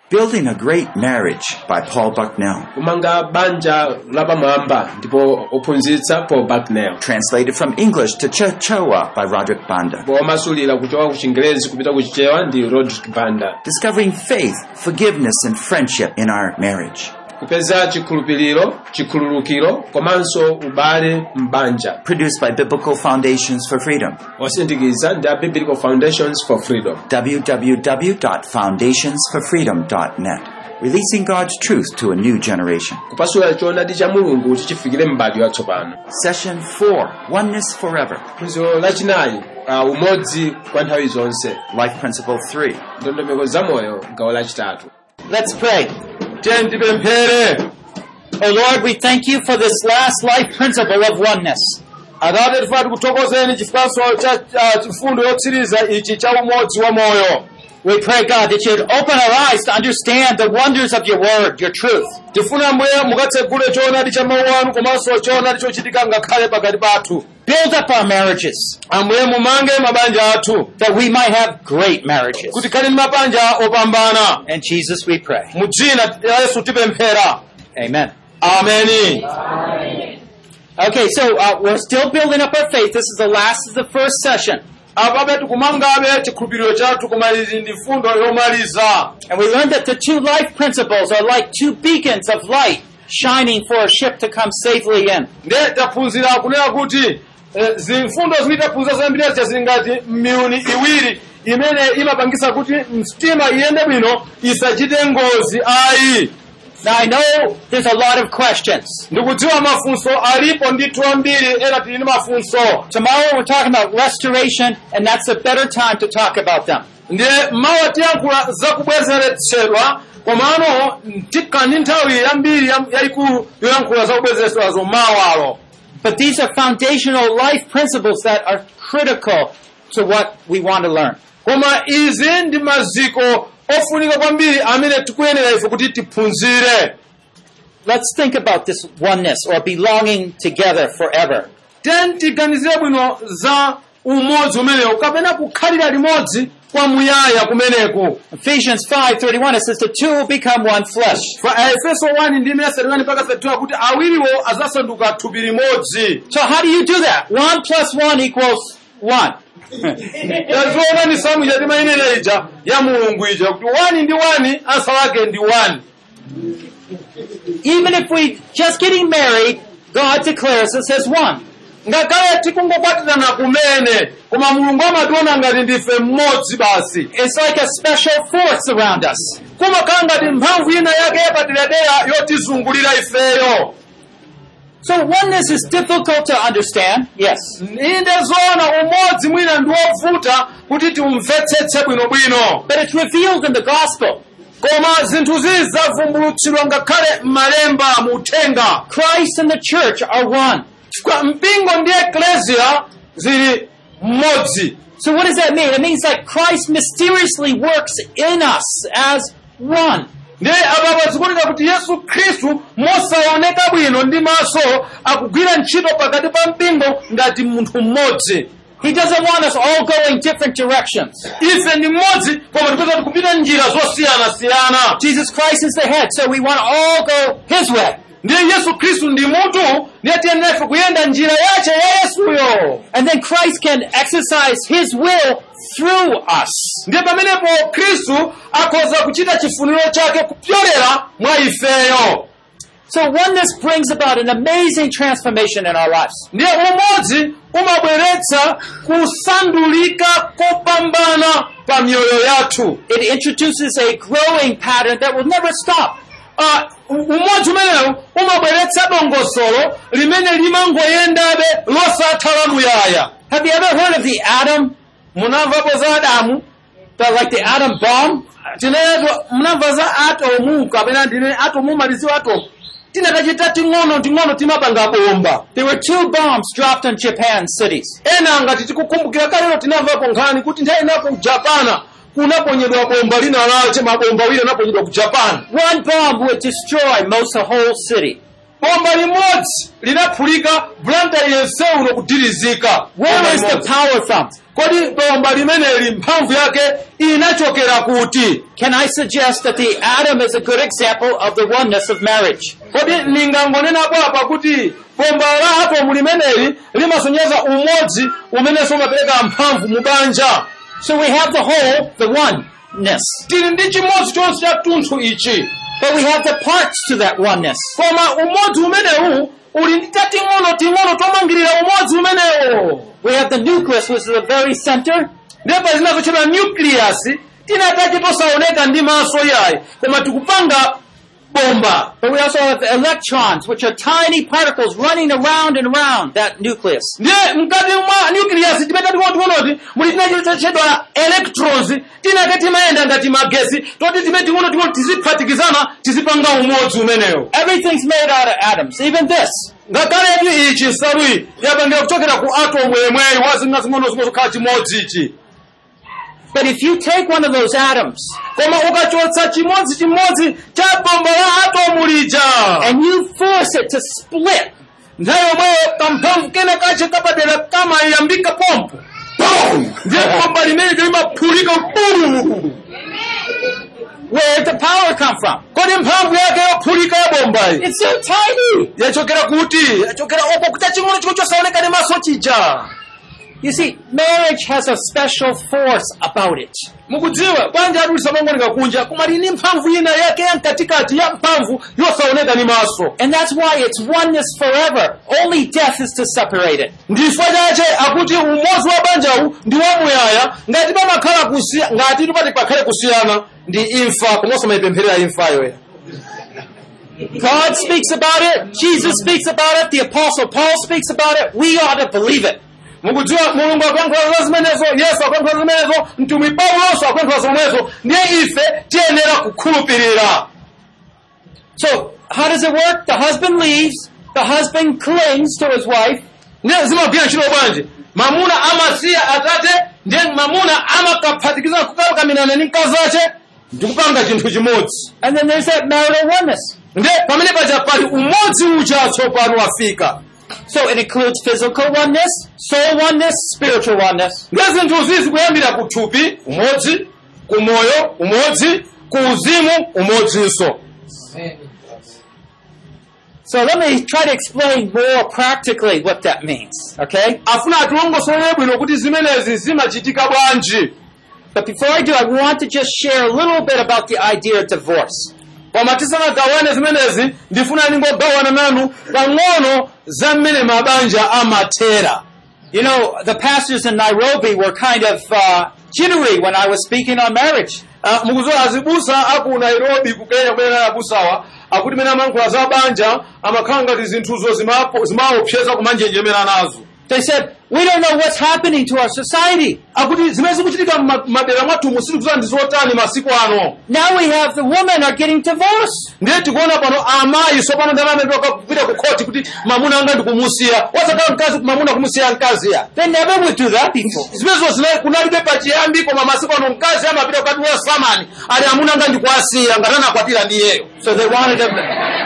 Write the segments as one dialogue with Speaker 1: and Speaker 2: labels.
Speaker 1: Building a Great Marriage by Paul Bucknell.
Speaker 2: kumanga banja lapamwamba ndipo ophunzitsa paul bucknell
Speaker 1: Translated from English to Chichewa by Roderick Banda.
Speaker 2: womasulira kuchoka ku chingerezi kupita ku chichewa ndi rodrick banda
Speaker 1: Discovering faith, forgiveness, and friendship in our marriage.
Speaker 2: kupeza chikhulupiriro chikhululukiro komanso ubale m'banja
Speaker 1: Produced by Biblical Foundations for Freedom.
Speaker 2: osindikiza ndi a biblical foundations for freedom
Speaker 1: www.foundationsforfreedom.net. Releasing God's truth to a new generation.
Speaker 2: kupasula choonadi cha mulungu kuti chifikire m'bado yatsopano
Speaker 1: Session 4 Oneness Forever.
Speaker 2: phunziro lachinayi uh, umodzi kwa nthawi zonse
Speaker 1: Life Principle 3.
Speaker 2: ndondomeko zamoyo gawo lachitatu
Speaker 3: Let's pray.
Speaker 2: tiye tipemphere
Speaker 3: Oh Lord, we thank you for this last life principle of oneness.
Speaker 2: atate tifuna tikuthokozeni chifukwanso cha uh, chifundo yotsiriza ichi cha umodzi wa moyo
Speaker 3: We pray, God, that you'd open our eyes to understand the wonders of your word, your truth.
Speaker 2: tifuna mbuye mukatsegule choonadi cha mawu anu komanso choonadi chochitika ngakhale pakati pathu
Speaker 3: Build up our marriages,
Speaker 2: ambuye mumange mabanja athu
Speaker 3: that we might have great marriages.
Speaker 2: kuti tikhale ndi mabanja opambana
Speaker 3: In Jesus we pray.
Speaker 2: mu dzina la yesu tipemphera
Speaker 3: Amen.
Speaker 2: ameni
Speaker 3: Okay, so uh, we're still building up our faith. This is the last of the first session.
Speaker 2: apabe tikumangabe chikhulupiriro chathu koma izi ndi fundo yomaliza
Speaker 3: And we learned that the two life principles are like two beacons of light shining for a ship to come safely in.
Speaker 2: nde taphunzira kunena kuti eh, zimfundo ziwiri taphunzira zambiri zili ngati miyuni iwiri imene imapangisa kuti msitima iyende bwino isachite ngozi ayi
Speaker 3: Now I know there's a lot of questions.
Speaker 2: ndikudziwa mafunso alipo ndithu ambiri ena tili ndi mafunso
Speaker 3: Tomorrow we're talking about restoration, and that's a better time to talk about them.
Speaker 2: ndiye mawa tiyankhula zakubwezeretsedwa komano tikhala ndi nthawi yambiri yam- yayikulu yoyankhula zakubwezeretsedwazo mawalo
Speaker 3: But these are foundational life principles that are critical to what we want to learn.
Speaker 2: koma izi ndi maziko ofunika kwambiri amene tikuyenera ife kuti tiphunzire
Speaker 3: Let's think about this oneness or belonging together forever.
Speaker 2: tiyeni tiganizire bwino za umodzi umenewu kapena kukhalira limodzi kwamuyaya kumeneku
Speaker 3: Ephesians 5:31 it says the two will become one flesh.
Speaker 2: Fa- efeso 1 ndi imene 31 mpaka 32 kuti awiriwo azasanduka thupi limodzi
Speaker 3: So how do you do that? 1 plus 1 equals 1.
Speaker 2: taziona ni samu ija timayinena ija ya mulungu ija kuti 1 ndi 1 ansa wake ndi 1
Speaker 3: Even if we just getting married, God declares us as one.
Speaker 2: ngakhale tikungokwatitana kumene koma mulungu amationa ngati ndife mmodzi basi
Speaker 3: It's like a special force around us.
Speaker 2: kumakhala ngati mphamvu ina yake yapaderadera yotizungulira ifeyo
Speaker 3: So oneness is difficult to understand. Yes.
Speaker 2: inde zoona umodzi mwina ndi wovuta kuti tiumvetsetse bwinobwino
Speaker 3: But it's revealed in the gospel.
Speaker 2: koma zinthuzi zavumbulutsidwa ngakhale m'malemba mu uthenga
Speaker 3: Christ and the church are one.
Speaker 2: chifukwa mpingo ndi ekleziya zili mmodzi
Speaker 3: So what does that mean? It means like Christ mysteriously works in us as one.
Speaker 2: ndiye apapo zikuoneka kuti yesu khristu mosaoneka bwino ndi maso akugwira ntchito pakati pa mpingo ngati munthu mmodzi
Speaker 3: He doesn't want us all going different directions.
Speaker 2: ife ndi mmodzi koma tipeza kuti kupita njira zosiyanasiyana
Speaker 3: Jesus Christ is the head, so we want to all go His way.
Speaker 2: ndiye yesu khristu ndi mutu ndiye tiyenera ife kuyenda njira yace ya yesuyo
Speaker 3: And then Christ can exercise His will through us.
Speaker 2: ndiye pamenepo khristu akhoza kuchita chifuniro chake kupyolera mwa ifeyo
Speaker 3: So oneness brings about an amazing transformation in our lives.
Speaker 2: ndiye umodzi umabweretsa kusandulika kopambana pa miyoyo yathu
Speaker 3: It introduces a growing pattern that will never stop.
Speaker 2: Ah, umodzi umenewu umabweretsa dongosolo limene limangoyendabe losatha lamuyaya
Speaker 3: Have you ever heard of the atom?
Speaker 2: munamvapo za adamu
Speaker 3: The, like the atom bomb?
Speaker 2: tineto munamva za atomu kapena ndine atomu maliziwo atomu tinatachita ting'ono ting'ono timapanga bomba
Speaker 3: There were two bombs dropped on Japan cities.
Speaker 2: ena ngati tikukumbukira kalero tinamvapo nkhani kuti nthawi inapo ku japana kunaponyedwa bomba lina lache mabomba awiri anaponyedwa ku japan
Speaker 3: One bomb would destroy most of the whole city.
Speaker 2: bomba limodzi linaphulika bulanda yense uno kudirizika
Speaker 3: Where
Speaker 2: Bomba
Speaker 3: is the
Speaker 2: limodzi.
Speaker 3: power from?
Speaker 2: kodi bomba limeneli mphamvu yake inachokera kuti
Speaker 3: Can I suggest that the atom is a good example of the oneness of marriage?
Speaker 2: kodi ndingangonenapo apa kuti bomba la atomu limeneli limasonyeza umodzi umenenso umapereka mphamvu mu banja
Speaker 3: So we have the whole, the oneness.
Speaker 2: tili ndi chimodzi chonse cha tunthu ichi
Speaker 3: But we have the parts to that oneness.
Speaker 2: koma umodzi umenewu uli ndi tating'ono-ting'ono tomangirira umodzi umenewo
Speaker 3: We have the nucleus, which is the very center,
Speaker 2: ndipo zinazotchedwa nucleus tinatake tosaoneka ndi maso yayi koma tikupanga bomba
Speaker 3: but we also have electrons, which are tiny particles running around and around that nucleus.
Speaker 2: ndiye mkati mwa nucleus timene ting'onoting'onoti muli tina chotchedwa electrons tinake timayenda ngati magesi toti timene ting'onoting'ono tiziphatikizana tizipanga umodzi umenewo
Speaker 3: Everything's made out of atoms, even this.
Speaker 2: ngakhaletu ichi nsaluyi yapangira kuchokera ku atomu yemweyi wazina zing'ono zokhala chimodzi ichi
Speaker 3: But if you take one of those atoms
Speaker 2: koma ukachotsa chimodzi chimodzi cha bomba la atomu lija
Speaker 3: and you force it to split,
Speaker 2: nthawi yomweyo kamphamvu kena kache kapadera kamayambika pompo ndiye bomba limene limaphulika buu
Speaker 3: where did the power come from?
Speaker 2: kodi mphamvu yake yophulika ya bombayi
Speaker 3: It's so tiny.
Speaker 2: yachokera kuti yachokera opo kuti ching'ono chimwe chosaoneka ndi maso chija
Speaker 3: You see, marriage has a special force about it.
Speaker 2: mukudziwa banja atu lisamang'onika kunja koma lini mphamvu ina yake ya mkatikati ya mphamvu yosaoneka ndi maso
Speaker 3: And that's why it's oneness forever. Only death is to separate it.
Speaker 2: ndifukwa chache akuti umodzi wa banjawu ndi wamuyaya ngati pamakhala kusiya ngati tupati pakhale kusiyana ndi imfa komanso mayipempherera imfayo ya
Speaker 3: God speaks about it. Jesus speaks about it. The Apostle Paul speaks about it. We ought to believe it.
Speaker 2: mukudziwa mulungu akuyankhula za zimenezo yesu akuyankhula za zimenezo mtumwi pauloso akuyankhula zomwezo ndiye ife tiyenera kukhulupirira
Speaker 3: So, how does it work? The husband leaves. The husband clings to his wife.
Speaker 2: ndiye zimagwira ntchito bwanji mamuna amasiya atate ndiye mamuna amakaphatikizana kukalakamina ndi mkazi ache ndikupanga chinthu chimodzi
Speaker 3: And then there's that marital oneness.
Speaker 2: ndiye pamene paja pali umodzi uja tsopano wafika
Speaker 3: So it includes physical oneness, soul oneness, spiritual oneness.
Speaker 2: ndiye zinthu zizi kuyambira ku thupi umodzi ku moyo umodzi ku uzimu umodzinso
Speaker 3: So let me try to explain more practically what that means. Okay?
Speaker 2: afuna atilongosole bwino kuti zimenezi zimachitika bwanji
Speaker 3: But before I do, I want to just share a little bit about the idea of divorce.
Speaker 2: koma tisanagawane zimenezi ndifuna ndingogawana nanu pang'ono za mmene mabanja amathera
Speaker 3: You know, the pastors in Nairobi were kind of uh, jittery when I was speaking on marriage.
Speaker 2: Ah, mukudziwa azibusa aku nairobi ku kenya kumene abusawa akuti mene amankhula za banja amakhala ngati zinthuzo zimapo- zimaopseza kumanjenjemera nazo
Speaker 3: They said, we don't know what's happening to our society.
Speaker 2: akuti zimene zikuchitika m'madera mwathumu sizikudziwa ndi zotani masiku ano
Speaker 3: Now we have the women are getting divorced.
Speaker 2: ndiye tikuona pano amayi sopano ndi amene kupita ku khoti kuti mamuna anga ndikumusiya wasakhala mkazi mamuna kumusiya mkazi ya
Speaker 3: They never would do that before.
Speaker 2: zimenezo zina- kunalibe pachiyambi koma masiku ano mkazi amapita kukati wosamani ali amuna anga ndikuwasiya ngati anakwatira ndi iyeyo
Speaker 3: So they wanted to.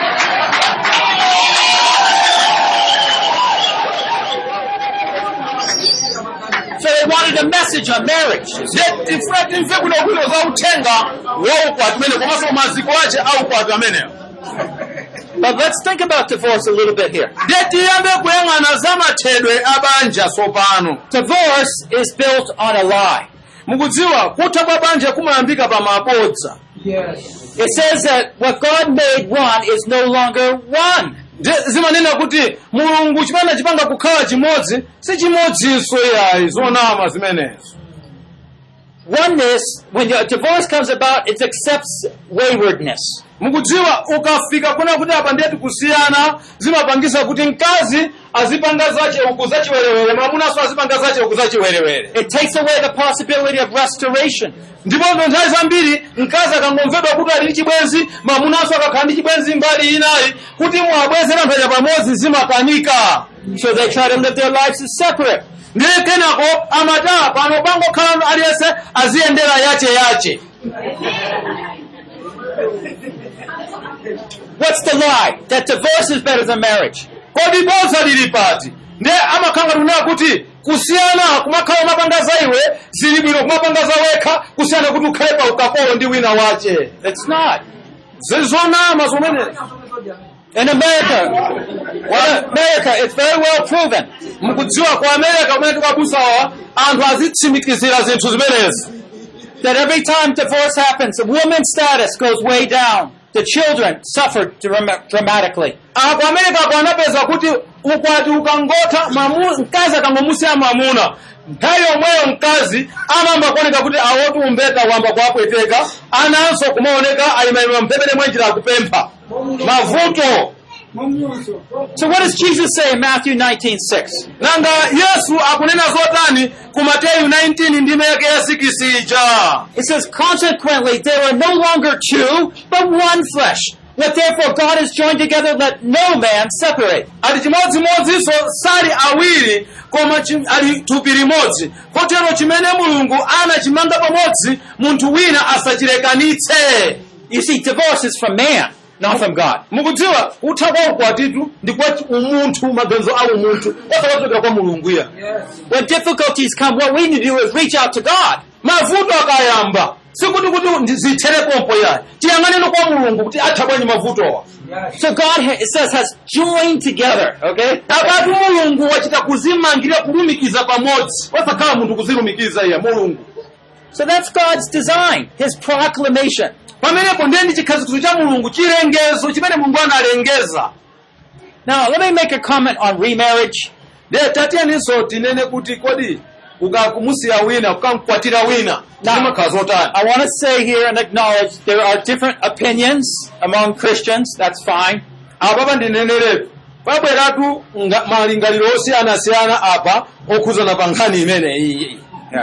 Speaker 3: So they wanted a message on marriage.
Speaker 2: ndiye tifuna timve kuno bwino za uthenga wa ukwati umene komanso maziko ace a ukwati ameneyo
Speaker 3: But let's think about divorce a little bit here.
Speaker 2: ndiye tiyambe kuyang'ana za mathedwe a banja tsopano
Speaker 3: Divorce is built on a lie.
Speaker 2: mukudziwa kutha kwa banja kumayambika pa mabodza
Speaker 3: It says that what God made one is no longer one.
Speaker 2: ndiye zimanena kuti mulungu chimene chipanga kukhala chimodzi si chimodzinso yayi zonama zimenezo
Speaker 3: Oneness, when a divorce comes about, it accepts waywardness.
Speaker 2: mukudziwa ukafika kuna kuti apa ndiye tikusiyana zimapangisa kuti mkazi azipanga zache uku zachiwerewere mwamunanso azipanga zache uku zachiwerewere
Speaker 3: It takes away the possibility of restoration.
Speaker 2: ndipo nthawi zambiri mkazi akangomvedwa kuti ali ndi chibwenzi mwamunanso akakhala ndi chibwenzi mbali inayi kuti mwabwezera mphecha pamodzi zimakanika
Speaker 3: So they try to live their lives as separate.
Speaker 2: ndiye kenako amata pano pangokhala aliyense aziyendera yache yache
Speaker 3: What's the lie? That divorce is better than marriage.
Speaker 2: kodi bodza lili pati ndiye amakhala kunena kuti kusiyana kumakhala umapanga za iwe zili bwino kumapanga za wekha kusiyana kuti ukhale pa ukapolo ndi wina wace
Speaker 3: It's not.
Speaker 2: zizonama zomene
Speaker 3: In America, well, America, it's very well proven
Speaker 2: mukudziwa ku america kumene tikabusawa anthu azitsimikizira zinthu zimenezi
Speaker 3: that every time divorce happens, the woman's status goes way down. The children suffer dram- dramatically.
Speaker 2: aku america ako anapeza kuti ukwati ukangotha mamu- mkazi akangomusiya mwamuna nthawi yomweyo mkazi amamba kuoneka kuti awoti umbeta wamba kuapweteka ananso kumaoneka ayimayima mpepere mwenjira akupempha mavuto
Speaker 3: So what does Jesus say in Matthew 19, 6?
Speaker 2: nanga yesu akunena zotani ku mateyu 19 ndime yake ya 6 ija
Speaker 3: It says, consequently, they are no longer two, but one flesh. What therefore God has joined together, let no man separate.
Speaker 2: ati chimodzimodzinso sali awiri koma chi- ali thupi limodzi kotero chimene mulungu anachimanga pamodzi munthu wina asachilekanitse
Speaker 3: You see, divorce is from man, not from God.
Speaker 2: mukudziwa kutha kwa ukwatitu ndi kwa chi- umunthu maganizo a umunthu osakachokera kwa mulunguya
Speaker 3: When difficulties come, what we need to do is reach out to God.
Speaker 2: mavuto akayamba sikuti kuti ndi- zithere pompo yayi tiyang'aneni kwa mulungu kuti atha bwanji mavutowa
Speaker 3: So God, ha- it says, has joined together, okay?
Speaker 2: apatu mulungu wachita kuzimangira kulumikiza pamodzi osakhala munthu kuzilumikiza iye mulungu
Speaker 3: So that's God's design, His proclamation.
Speaker 2: pamenepo ndiye ndi chikhazikitso cha mulungu chilengezo chimene mulungu analengeza
Speaker 3: Now, let me make a comment on remarriage.
Speaker 2: ndiye tatiyeninso tinene kuti kodi ukakumusiya wina kukamkwatira wina
Speaker 3: Na-
Speaker 2: zimakhala zotani
Speaker 3: I want to say here and acknowledge there are different opinions among Christians. That's fine.
Speaker 2: apapa ndineneretu pabweratu nga- malingaliro osiyanasiyana apa okhuzana pa nkhani imene iyi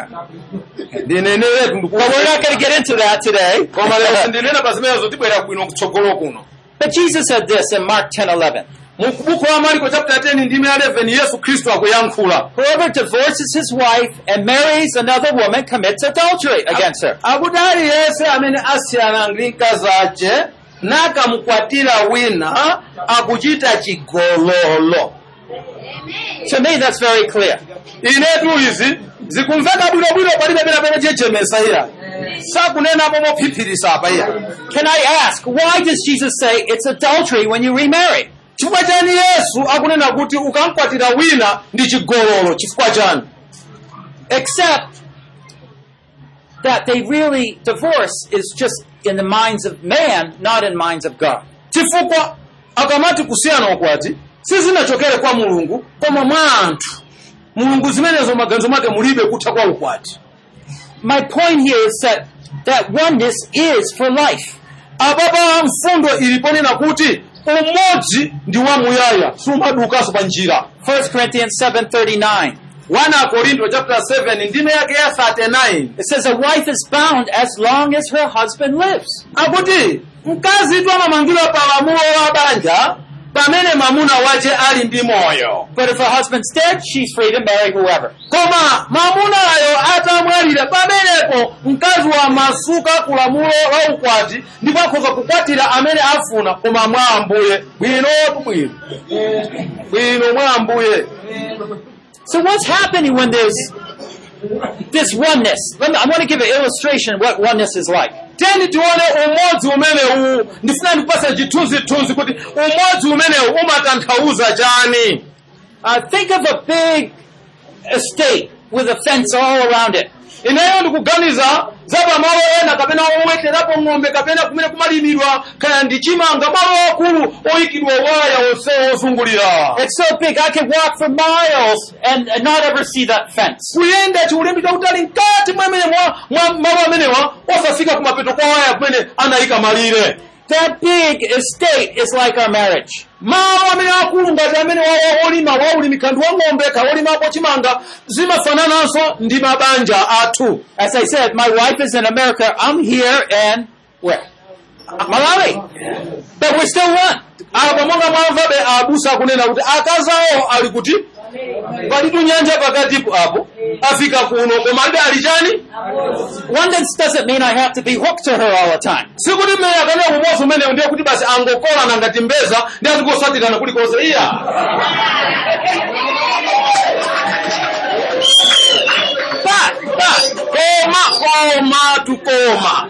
Speaker 2: ndineneretu
Speaker 3: But we're not going to get into that today.
Speaker 2: koma lero sindinena pa zimenezo tibwera bwino kutsogolo kuno
Speaker 3: But Jesus said this in Mark 10 11.
Speaker 2: mu buku la mariko chapter 10 ndime ya 11 yesu khristu akuyankhula
Speaker 3: Whoever divorces his wife and marries another woman commits adultery against her.
Speaker 2: akuti aliyense amene asiyana ndi mkazi ace nakamukwatira wina akuchita chigololo
Speaker 3: To me, that's very clear.
Speaker 2: inetu izi zikumveka bwinobwino palibe pena pene chechemesa iya sakunenapo mophiphirisa apa iya
Speaker 3: Can I ask, why does Jesus say it's adultery when you remarry?
Speaker 2: chifukwa chani yesu akunena kuti ukamkwatira wina ndi chigololo chifukwa chani
Speaker 3: Except that they really, divorce is just in the minds of man, not in minds of God.
Speaker 2: chifukwa akamati kusiyana ukwati sizinachokere kwa mulungu koma mwa anthu mulungu zimenezo maganizo make mulibe kutha kwa ukwati
Speaker 3: My point here is that that oneness is for life.
Speaker 2: apapa mfundo iliponena kuti umodzi ndi wamuyaya sumadukanso pa njira
Speaker 3: 1 Corinthians 7:39.
Speaker 2: 1 Korinto chapter 7 ndime yake ya 39
Speaker 3: It says a wife is bound as long as her husband lives.
Speaker 2: akuti mkazi tu amamangidwa pa lamulo la banja pamene mamuna wace ali ndi moyo
Speaker 3: But if her husband's dead, she's free to marry whoever.
Speaker 2: koma mamunayo atamwalira pamenepo mkazi wamasuka ku lamulo la ukwati ndipo akhoza kukwatira amene afuna koma mwa ambuye bwinotu bwino bwino mwa ambuye
Speaker 3: So what's happening when there's this oneness? Let me, I want to give an illustration of what oneness is like.
Speaker 2: teni tione umodzi umenewu ndifuna ndikupasa chithunzithunzi kuti umodzi umenewu umatanthauza chani
Speaker 3: Uh, think of a big estate with a fence all around it.
Speaker 2: ineyo ndikuganiza za pamalo ena kapena oweterapo ng'ombe kapena kumene kumalimidwa kaya ndi chimanga malo akulu oyikidwa waya onsewo ozungulira
Speaker 3: It's so big I could walk for miles and, and not ever see that fence.
Speaker 2: kuyenda chiulembi chautali mkati mwamene mwa, mwa malo amenewa osafika kumapeto kwa waya kumene anayika malire
Speaker 3: That big estate is like our marriage.
Speaker 2: malo amene akulu ngati amene wawa olima wauli mikhandu wa ng'ombe kawolimapo chimanga zimafanananso ndi mabanja athu
Speaker 3: As I said, my wife is in America. I'm here and where? Malawi. But we're still one.
Speaker 2: apo monga mwamvabe abusa akunena kuti akazawo ali kuti palitu nyanja pakatipo apo afika kuno koma alibe ali chani
Speaker 3: Oneness doesn't mean I have to be hooked to her all the time.
Speaker 2: sikuti mmene akanena umodzi umenewu ndiye kuti basi angokolana ngati mbeza ndi azikosatirana kulikonse iya koma koma tukoma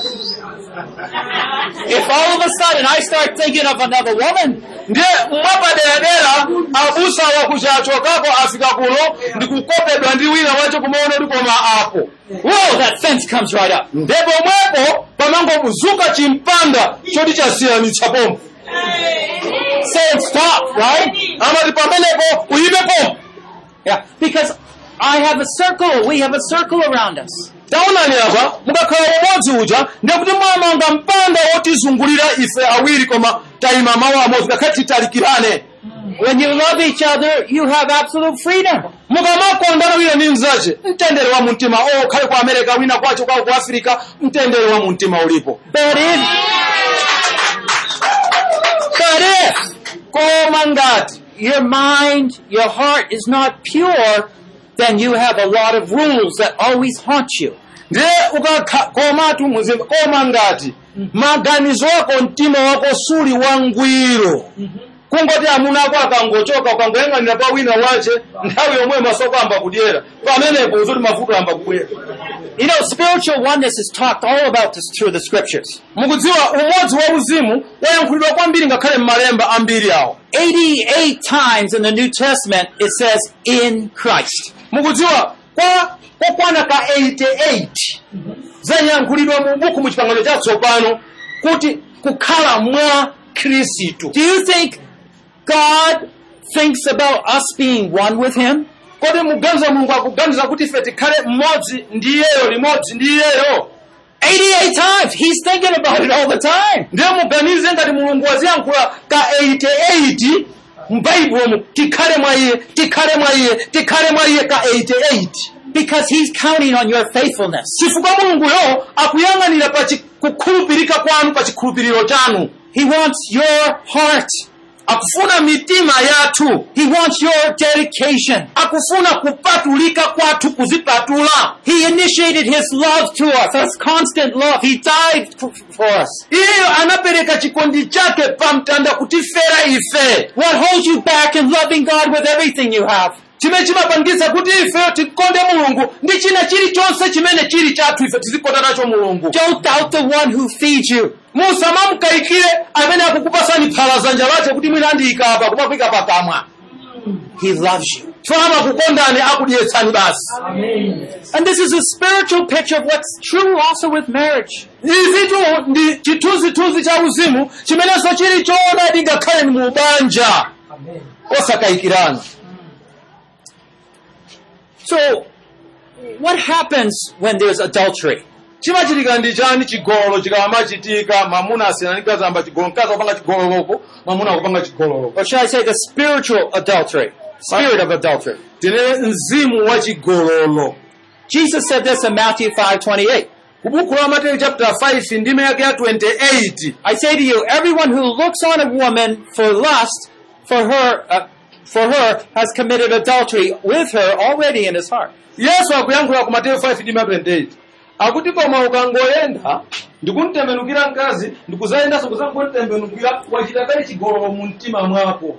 Speaker 3: If all of a sudden I start thinking of another woman,
Speaker 2: ndiye mwapaderadera abusa wakuchachokako afika kuno ndikukopedwa ndi wina wacho kumaona uli koma apo
Speaker 3: whoa, that fence comes right up.
Speaker 2: ndipo mwepo pamangokuzuka chimpanda choti chasiyanitsa pompo
Speaker 3: Saying stop, right?
Speaker 2: amati pamenepo uyipe pompo
Speaker 3: Yeah, because I have a circle, we have a circle around us.
Speaker 2: taonani apa mukakhala umodzi uja ndiye kuti mwamanga mpanda wotizungulira ife awiri koma tayima mawu amodzi ngakhale titalikirane
Speaker 3: When you love each other, you have absolute freedom.
Speaker 2: mukamakondana wina ndi mnzace mtendere wa mumtima o khale ku america wina kwacho kwawo ku africa mtendere wa mumtima ulipo
Speaker 3: But if, but if
Speaker 2: koma ngati
Speaker 3: your mind, your heart is not pure, then you have a lot of rules that always haunt you.
Speaker 2: ndiye ukakha komatu muzimba koma ngati maganizo ako mtima wako suli wangwiro kungoti amuna ako akangochoka ukangoyang'anira pa wina wace nthawi yomwe masoko amba kudyera pamenepo uzoti mavuto amba kubwera
Speaker 3: You know, spiritual oneness is talked all about this through the scriptures.
Speaker 2: mukudziwa umodzi wa uzimu wayankhulidwa kwambiri ngakhale m'malemba ambiri awo
Speaker 3: 88 times in the New Testament it says in Christ.
Speaker 2: mukudziwa kwa kokwana ka 88 zayankhulidwa mu buku mu chipangano chatsopano kuti kukhala mwa khristu
Speaker 3: Do you think God thinks about us being one with Him?
Speaker 2: kodi muganiza mulungu akuganiza kuti ife tikhale mmodzi ndi iyeyo limodzi ndi iyeyo
Speaker 3: 88 times! He's thinking about it all the time.
Speaker 2: ndiye muganize ngati mulungu waziyankhula ka 88 m'baibulomu tikhale mwa iye tikhale mwa iye tikhale mwa iye ka 88
Speaker 3: Because He's counting on your faithfulness.
Speaker 2: chifukwa mulunguyo akuyang'anira pa chi- kukhulupirika kwanu pa chikhulupiriro chanu
Speaker 3: He wants your heart.
Speaker 2: akufuna mitima yathu
Speaker 3: He wants your dedication.
Speaker 2: akufuna kupatulika kwathu kuzipatula
Speaker 3: He initiated His love to us. That's constant love. He died f- for us.
Speaker 2: iyeyo anapereka chikondi chake pamtanda kutifera ife
Speaker 3: What holds you back in loving God with everything you have?
Speaker 2: chimene chimapangitsa kuti ife tikonde mulungu ndi china chilichonse chimene chili chathu ife tizikonda nacho mulungu
Speaker 3: Don't doubt the one who feeds you.
Speaker 2: musamamukayikire amene akukupasani phala zanja lace kuti mwina andiyikapa kumakwika pakamwa
Speaker 3: He loves you.
Speaker 2: chifukwa amakukondani akudyetsani basi
Speaker 3: And this is a spiritual picture of what's true also with marriage.
Speaker 2: izitu ndi chithunzithunzi cha uzimu chimenenso chili choonadi ngakhale ni mu banja osakayikirana
Speaker 3: So, what happens when there's adultery?
Speaker 2: chimachitika ndi chani chigololo chikamachitika mamuna asiyana ndi mkazi amba chigololo mkazi akupanga chigololoko mamuna akupanga chigololoko
Speaker 3: Or should I say the spiritual adultery? Spirit of adultery.
Speaker 2: tine mzimu wa chigololo
Speaker 3: Jesus said this in Matthew 5:28.
Speaker 2: ku buku la mateyu chapter 5 ndime yake ya 28
Speaker 3: I say to you, everyone who looks on a woman for lust for her uh, for her has committed adultery with her already in his heart.
Speaker 2: yesu akuyankhula ku mateyu 5 ndime ya 28 akuti koma ukangoyenda ndikuntembenukira mkazi ndikuzayendanso kuzangotembenukira wachita kale chigololo mu mtima mwako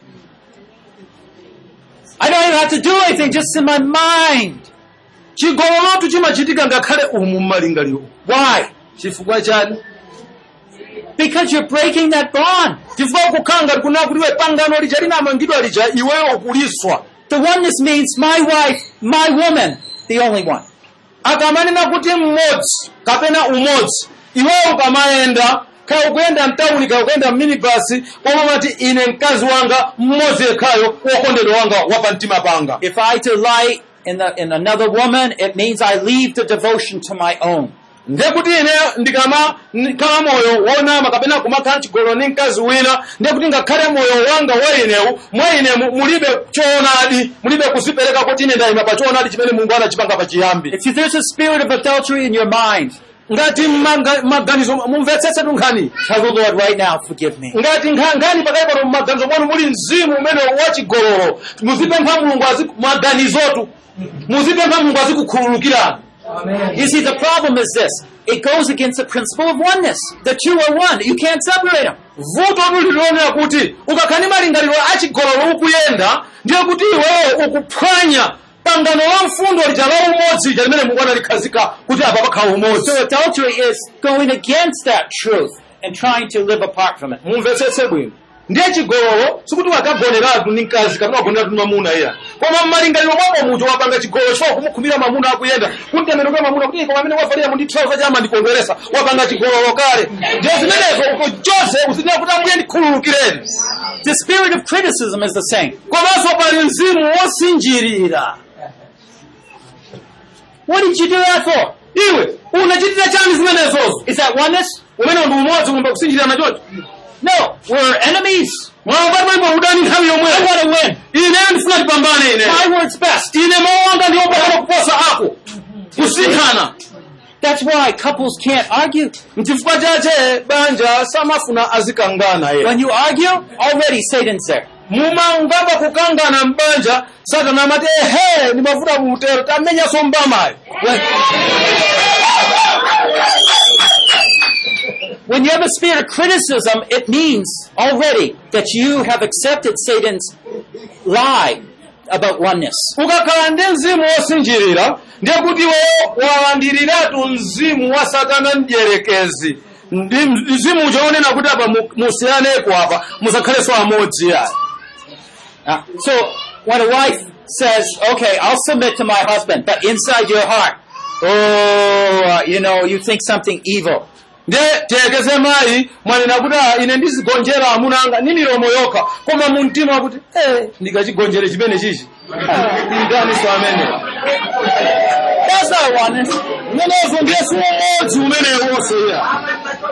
Speaker 3: I don't even have to do anything, just in my mind.
Speaker 2: chigololotu chimachitika ngakhale umu mmalingaliro
Speaker 3: Why?
Speaker 2: chifukwa chani
Speaker 3: Because you're breaking that bond.
Speaker 2: chifukwa ukukhanga tikunena kuti iwe pangano lija linamangidwa lija iweyo ukuliswa
Speaker 3: The oneness means my wife, my woman, the only one.
Speaker 2: akamanena kuti mmodzi kapena umodzi iweyo ukamayenda kaya ukuyenda mtawuni kaya ukuyenda mminibasi koma mati ine mkazi wanga mmodzi yekhayo wokondedwa wanga wapamtima panga
Speaker 3: If I delight in, the, in another woman, it means I leave the devotion to my own.
Speaker 2: ndiye kuti ine ndikama khala moyo wonama kapena kumakhala chigololo ndi mkazi wina ndiye kuti ngakhale moyo wanga wa inewu mwa inemu mulibe choonadi mulibe kuzipereka kuti ine ndayima pa choonadi chimene mulungu anachipanga pachiyambi
Speaker 3: If there's a spirit of adultery in your mind,
Speaker 2: ngati mmanga- maganizo mumvetsetsetu nkhani
Speaker 3: tell the Lord right now, forgive me.
Speaker 2: ngati nkha- nkhani pakali pano mmaganizo mwanu muli mzimu umene wachigololo muzipempha mulungu azi- maganizotu muzipempha mulungu azikukhululukirani
Speaker 3: You see, the problem is this. It goes against the principle of oneness. The two are one. You can't separate them.
Speaker 2: vuto lilionera kuti ukakhala ndi malingaliro achigololo ukuyenda ndiye kuti iwewe ukuphwanya pangano la mfundo lija la umodzi lija limene mukuona likhazika kuti apa pakhala umodzi
Speaker 3: So adultery is going against that truth and trying to live apart from it.
Speaker 2: mumvetsetse bwino ndiye chigololo sikuti wakagoneratu ndi mkazi kapena wagoneratu ndi mamuna iya koma mmalingaliro mwako munthu wapanga chigololo chifukwa kumukhumira mamuna akuyenda kuntemenuke mamuna kuti koma amene wavalira mundi trousa chama ndikondweresa wapanga chigololo kale ndiyo zimenezo uko chose uzinena kuti ambuye ndikhululukireni
Speaker 3: The spirit of criticism is the same.
Speaker 2: komanso pali mzimu wosinjirira
Speaker 3: What did you do that for?
Speaker 2: iwe unachitira chani zimenezozo
Speaker 3: Is that oneness?
Speaker 2: umene ndi umodzi kumba kusinjirira nachocho
Speaker 3: No, we're enemies.
Speaker 2: mwapataipo udani nthawi
Speaker 3: I
Speaker 2: yomweyo
Speaker 3: want to win.
Speaker 2: ine ndifuna tipambane ine
Speaker 3: My word's best.
Speaker 2: ine mawu anga ndiopakala kuposa ako kusinthana
Speaker 3: That's why couples can't argue.
Speaker 2: mchifukwa chache banja samafuna azikangana ye
Speaker 3: When you argue, already Satan's there.
Speaker 2: mumangamba kukangana mbanja satana amati ehe ndimavuta kutero tamenyaso mbamayo
Speaker 3: When, when you have a spirit of criticism, it means already that you have accepted Satan's lie about oneness.
Speaker 2: ukakhala ndi mzimu wosinjirira ndiye kuti iwe walandiriratu mzimu wa satana mdierekezi ndi mzimu chonena kuti apa mu- musiyaneko apa musakhalenso amodzi ayi
Speaker 3: Uh, so when a wife says, "Okay, I'll submit to my husband," but inside your heart, oh, uh, you know, you think something evil.
Speaker 2: ndiye tiyekeze mayi mwanena kuti "Ah, ine ndizigonjera amuna anga ni milomo yokha koma mu mtima kuti eh, ndikachigonjere chimene chichi Ah, ndaniso amenewa
Speaker 3: That's not oneness.
Speaker 2: umenezo ndiye si umodzi umenewo wonse iya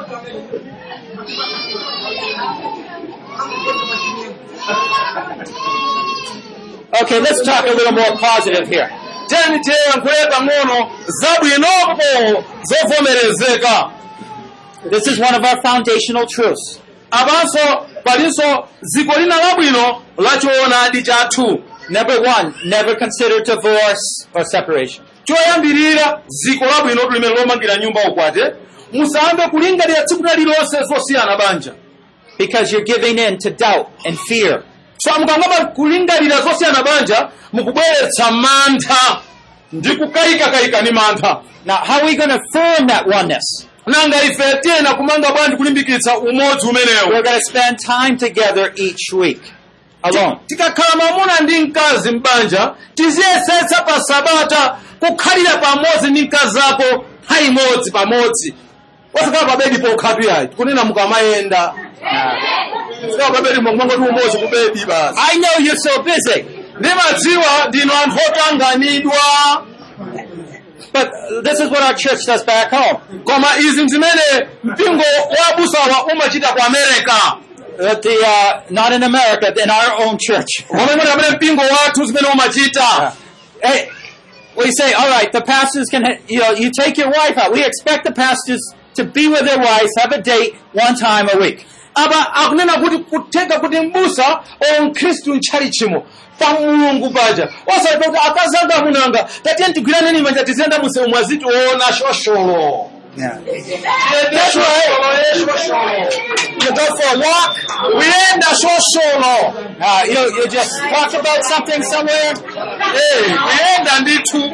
Speaker 3: Okay, let's talk a little more positive here.
Speaker 2: teni tiyankhule pang'ono zabwinopo zovomerezeka
Speaker 3: This is one of our foundational truths.
Speaker 2: apanso palinso ziko lina labwino lachoonadi chathu
Speaker 3: Number one, never consider divorce or separation.
Speaker 2: choyambirira ziko labwino limene lomangira nyumba ukwate musayambe kulingalira tsiku lililonse zosiyana banja
Speaker 3: Because you're giving in to doubt and fear.
Speaker 2: so mukangaba kulingalira zosiyana banja mukubweretsa mantha ndi kukayikakayika ni mantha
Speaker 3: Now, how are we going to firm that oneness?
Speaker 2: nanga ife tiyena kumanga bwanji kulimbikitsa umodzi umenewo
Speaker 3: We're going to spend time together each week alone.
Speaker 2: tikakhala mwamuna ndi mkazi m'banja tiziyesetsa pa sabata kukhalira pamodzi ndi mkazi ako nthawi imodzi pamodzi osakhala pa bedi pokhatu yayi kunena mukamayenda sikhala pa bedi mwangoti umodzi ku bedi basi
Speaker 3: I know you're so busy,
Speaker 2: ndimadziwa ndinu anthu otanganidwa
Speaker 3: but this is what our church does back home.
Speaker 2: koma izi zimene mpingo wabusawa umachita ku america
Speaker 3: At the, uh, not in America, in our own church.
Speaker 2: komwe amene mpingo wathu zimene umachita
Speaker 3: Hey, we say, all right, the pastors can, ha- you know, you take your wife out. We expect the pastors to be with their wives, have a date one time a week.
Speaker 2: apa akunena kuti kutheka kuti mbusa o mkhristu ntchalichimo pa mulungu paja osati kuti akazi anga amunanga tatiye ntigwiraneni manja tiziyenda museu mwazitiona shosholo That's right. You go for a walk, uyenda shosholo
Speaker 3: Uh, you know, you just talk about something somewhere.
Speaker 2: Eh, uyenda ndithu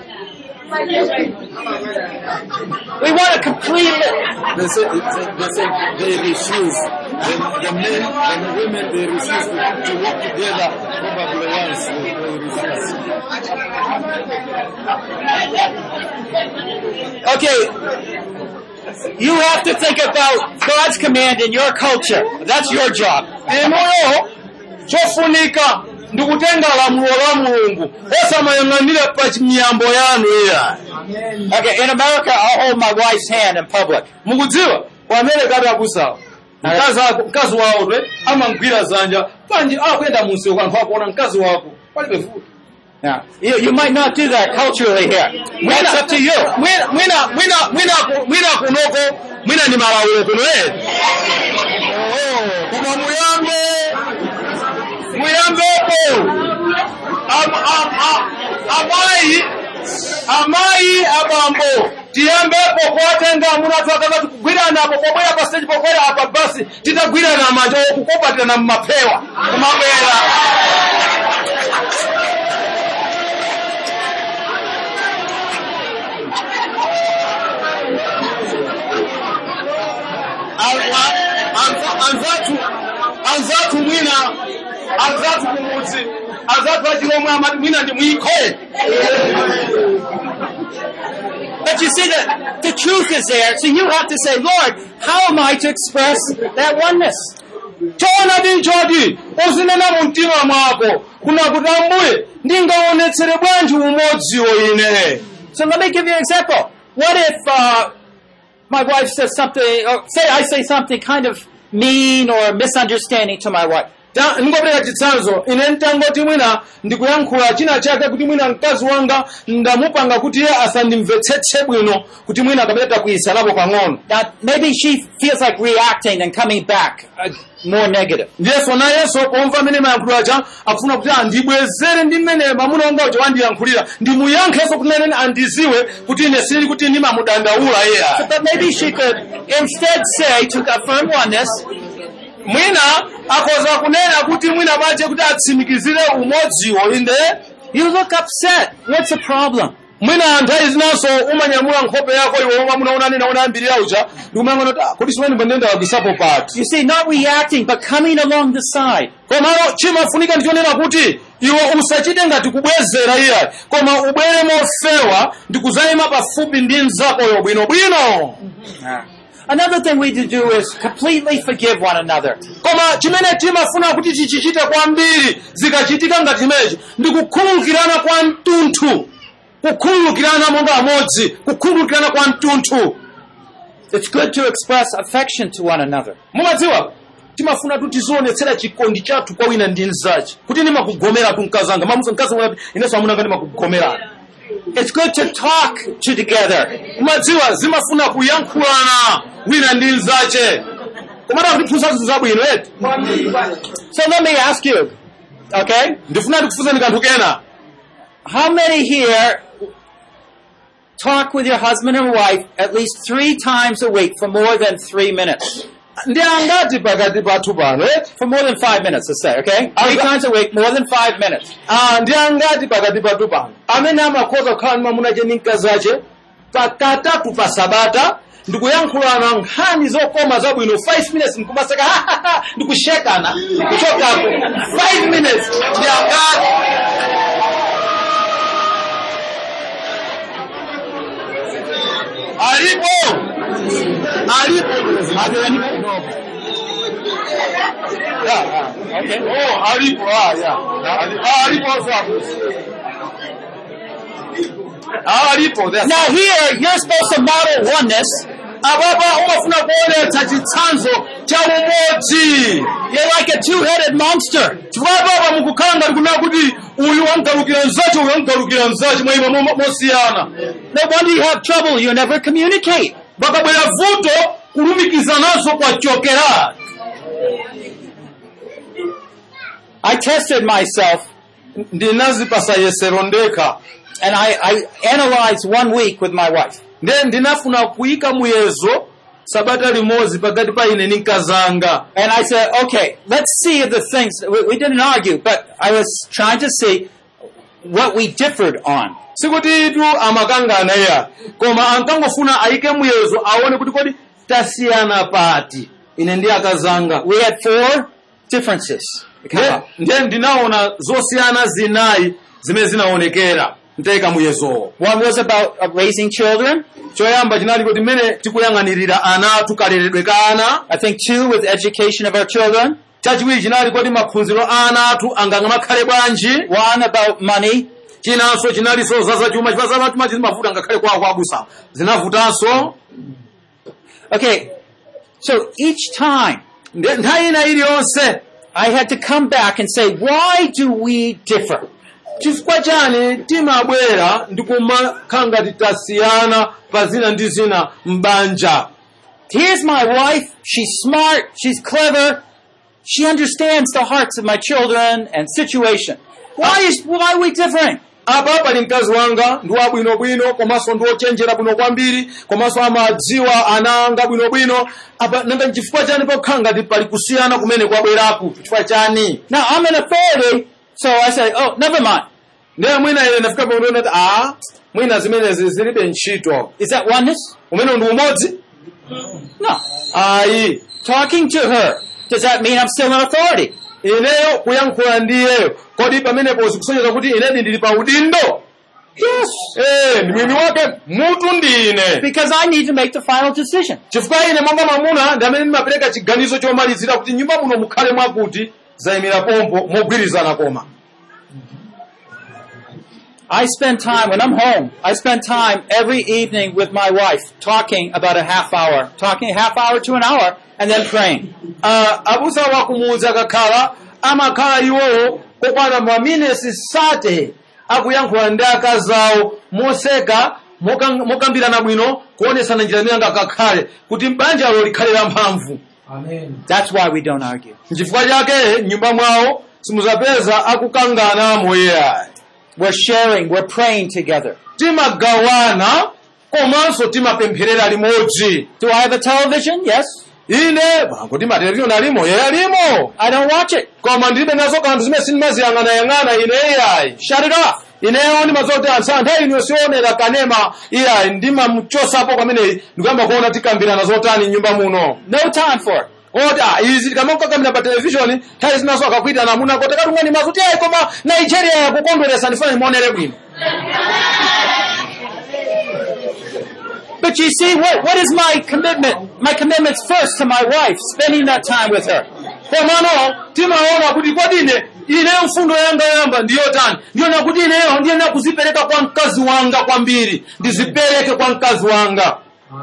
Speaker 3: We want to complete it.
Speaker 4: They say, they say they refuse. The, the men and the women, they refuse to, to work together probably once. They, they refuse.
Speaker 3: Okay. You have to think about God's command in your culture. That's your job.
Speaker 2: inuyo chofunika ndikutenga lamulo la mulungu osamayang'anira pa miyambo yanu iya
Speaker 3: Okay, in America, I'll hold my wife's hand in public.
Speaker 2: mukudziwa pamene kati akusawa mkazi ako mkazi wawo twe amangwira zanja panji akuyenda munsi anthu akuona mkazi wako palibe vuto
Speaker 3: Yeah. You, you might not do that culturally here. That's up to you.
Speaker 2: mwina mwina mwina mwina ku- mwina kunoko mwina ni malawiro kuno edi koma muyambe muyambepo Am- am- am- amayi amayi abambo tiyambepo kwatenga munatu akakati kugwirana apo pobwera pa stage pokwera apa basi titagwirana manja okukopatirana mumaphewa kumabwera Anza- anzathu anzathu mwina anzathu kumudzi anzathu achilomwe amati mwina ndi mwikho
Speaker 3: But you see that the truth is there, so you have to say, Lord, how am I to express that oneness?
Speaker 2: choonadi choti uzinena mu mtima mwako kuna kuti ambuye ndingaonetsere bwanji umodziwo ine
Speaker 3: So let me give you an example. What if uh, my wife says something, or say I say something kind of mean or misunderstanding to my wife?
Speaker 2: Ta- ndingopereka chitsanzo ine ntangoti mwina ndikuyankhula china chake kuti mwina mkazi wanga ndamupanga kuti iye asandimvetsetse bwino kuti mwina kapena takuyisanapo pang'ono
Speaker 3: Now, maybe she feels like reacting and coming back uh, more negative.
Speaker 2: ndiyeso nayenso pomva amene mayankhuliro aja akufuna kuti andibwezere ndi mmene mwamuna wanga uja wandiyankhulira ndimuyankhenso kuti nene andiziwe kuti ine sili kuti ndimamudandaula iye ayi.
Speaker 3: But maybe she could instead say, to affirm oneness,
Speaker 2: mwina akhoza kunena kuti mwina pache kuti atsimikizire umodziwo inde
Speaker 3: you look upset. What's the problem?
Speaker 2: mwina nthawi zinanso umanyamula nkhope yako iwe omwe munaonanena unayambirira uja ndikumayang'ana kuti "Ah, kodi simene mbendenda wabisapo pati
Speaker 3: You see, not reacting, but coming along the side.
Speaker 2: komano chimafunika ndichonena kuti iwe usachite ngati kubwezera iyayi koma ubwere mofewa ndikuzayima pafupi ndi mzakoyo bwinobwino
Speaker 3: Another thing we need to do is completely forgive one another.
Speaker 2: koma chimene timafuna kuti tichichite kwambiri zikachitika ngati chimenechi ndi kukhululukirana kwa mtunthu kukhululukirana monga amodzi kukhululukirana kwa mtunthu
Speaker 3: It's good to express affection to one another.
Speaker 2: mumadziwa timafuna kuti tizionetsera chikondi chathu kwa wina ndi mnzache kuti ndimakugomera tu mkazanga mamusa mkazi wati inenso amunanga ndimakugomerani
Speaker 3: It's good to talk to together.
Speaker 2: umadziwa zimafuna kuyankhulana wina ndi mnzache komata kuti phunzathu zabwino eti
Speaker 3: So let me ask you, okay?
Speaker 2: ndifuna ndikufunsani kanthu kena
Speaker 3: How many here talk with your husband and wife at least three times a week for more than three minutes?
Speaker 2: ndi angati pakati pathu pano eti
Speaker 3: For more than five minutes, let's say, okay? Three
Speaker 2: Okay.
Speaker 3: times a week, more than five minutes.
Speaker 2: Ah, ndi angati pakati pathu pano amene amakhoza kukhala ndi mamuna che ndi mkazi ache pakatatu pa sabata ndikuyankhulana nkhani zokoma zabwino 5 minutes nkumaseka ndikushekana kuchokako 5 minutes ndi angati alipo alipo Yeah, yeah.
Speaker 3: Okay.
Speaker 2: Oh, alipo ah, yeah. Ali- ah, alipo also hapo. Ah, alipo there.
Speaker 3: Now here, you're supposed to model oneness.
Speaker 2: Ababa umafuna kuonetsa chitsanzo cha umodzi.
Speaker 3: You're like a two-headed monster.
Speaker 2: Chifukwa apa mukukhala ngati kunena kuti uyu wamgalukira mzache uyu wamgalukira mzache mwayima mo- mosiyana.
Speaker 3: No wonder you have trouble. You never communicate.
Speaker 2: Pakabwera vuto kulumikizananso kwachokera.
Speaker 3: I tested myself
Speaker 2: Ndinazipasa yesero ndekha.
Speaker 3: and I, I analyzed one week with my wife.
Speaker 2: Ndiye ndinafuna kuyika muyezo sabata limodzi pakati pa ine ndi mkazanga.
Speaker 3: And I said, okay, let's see if the things, we, we didn't argue, but I was trying to see what we differed on.
Speaker 2: sikuti itu amakangana iya koma ankangofuna ayike muyezo aone kuti kodi tasiyana pati ine ndi akazanga
Speaker 3: We had four differences. come
Speaker 2: Ndiye-
Speaker 3: up.
Speaker 2: ndiye ndinaona zosiyana zinayi zimene zinaonekera ntayika muyezowo
Speaker 3: One was about uh, raising children.
Speaker 2: choyamba chinali kuti mmene tikuyang'anirira ana athu kaleredwe ka ana
Speaker 3: I think two with education of our children.
Speaker 2: chachiwiri chinali kuti maphunziro a ana athu angangamakhale bwanji
Speaker 3: One about money.
Speaker 2: chinanso chinalinso za zachuma chifukwa za chuma chizimavuta ngakhale kwa kwa abusa zinavutanso
Speaker 3: Okay, so each time
Speaker 2: Ndiye nthawi ina iliyonse
Speaker 3: I had to come back and say, why do we differ?
Speaker 2: chifukwa chani timabwera ndikumakhala ngati tasiyana pa zina ndi zina m'banja
Speaker 3: Here's my wife. She's smart. She's clever. She understands the hearts of my children and situation. Why is why are we differing?
Speaker 2: apa pali mkazi wanga ndi wabwinobwino komanso ndi wochenjera bwino kwambiri komanso amadziwa ana anga bwinobwino apa nanga chifukwa chani pakhala ngati pali kusiyana kumene kwabweraku chifukwa chani
Speaker 3: Now I'm an authority, so I say, oh, never mind.
Speaker 2: ndiye mwina ine ndafika pamene kuti a mwina zimenezi zilibe ntchito
Speaker 3: Is that oneness?
Speaker 2: umene ndi umodzi
Speaker 3: No.
Speaker 2: ayi
Speaker 3: Talking to her, does that mean I'm still in authority?
Speaker 2: ineyo kuyankhula ndi iyeyo kodi pamenepo zikusonyeza kuti inedi ndili pa udindo
Speaker 3: Yes.
Speaker 2: Eh, ndi mwini wake mutu ndine
Speaker 3: Because I need to make the final decision.
Speaker 2: chifukwa ine monga mwamuna ndi amene ndimapereka chiganizo chomalizira kuti nyumba muno mukhale mwakuti zayimira pompo mogwirizana koma
Speaker 3: I spend time, when I'm home, I spend time every evening with my wife talking about a half hour, talking a half hour to an hour, and then praying.
Speaker 2: Ah, abusa wa kumuudzi akakhala amakhala iwowo kokwana maminesi sate akuyankhula ndi akazi awo moseka moka- mokambirana bwino kuonesana njira imene angakakhale kuti banjalo likhale la mphamvu
Speaker 3: That's why we don't argue.
Speaker 2: nchifukwa chake nyumba mwawo simuzapeza akukangana moyeyayi
Speaker 3: We're sharing, we're praying together.
Speaker 2: timagawana komanso timapempherera limodzi
Speaker 3: Do I have a television? Yes.
Speaker 2: ine kuti matelevishoni alimo ye alimo
Speaker 3: I don't watch it.
Speaker 2: koma ndilibe nazo kanthu zimene sindimaziyang'anayang'ana ine iyayi
Speaker 3: Shut it off.
Speaker 2: ineyo ndimadziwa kuti anthu nthawi ino sionera kanema iyayi ndimamuchosapo pameneyi ndikuyamba kuona tikambirana zotani nyumba muno
Speaker 3: No time for it.
Speaker 2: oti ah, izi tikamakakamira pa televishoni nthawi zinaso akakwitana amuna kote katumweni mazuti ayi koma nigeria yakukondweresa ndifuna ndimuonere bwino
Speaker 3: But you see, what, what is my commitment? My commitment's first to my wife, spending that time with her.
Speaker 2: komano timaona kuti kodi ine ineyo mfundo yanga yoyamba ndiyotani ndiyona kuti ineyo ndiyenera kuzipereka kwa mkazi wanga kwambiri ndizipereke kwa mkazi wanga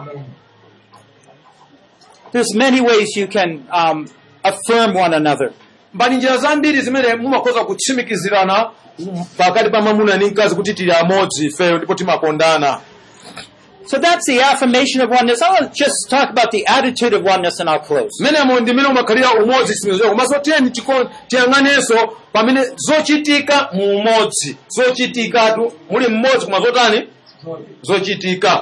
Speaker 3: There's many ways you can um, affirm one another.
Speaker 2: mbali njira zambiri zimene mumakhoza kutsimikizirana mm, pakati pa mwamuna ndi mkazi kuti tili amodzi ifeyo ndipo timakondana
Speaker 3: So that's the affirmation of oneness. I'll just talk about the attitude of oneness and I'll close.
Speaker 2: mmenemo ndi mmene umakhalira umodzi simizo komanso tiyeni tiko- tiyang'anenso pamene zochitika mu umodzi zochitikatu muli mmodzi koma zotani zochitika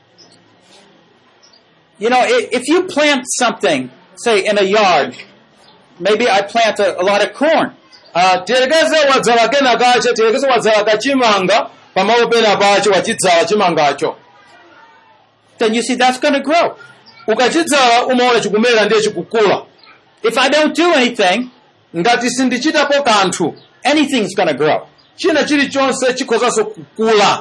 Speaker 3: You know, i- if you plant something, say in a yard, maybe I plant a, a lot of corn.
Speaker 2: Ah, tiyelekeze wadzala kena kache tiyelekeze wadzala kachimanga pamalo pena pache wachidzala chimangacho
Speaker 3: Then you see that's going to grow.
Speaker 2: ukachidzala umaona chikumera ndiye chikukula
Speaker 3: If I don't do anything,
Speaker 2: ngati sindichitapo kanthu
Speaker 3: anything's going to grow.
Speaker 2: china chilichonse chikhozanso kukula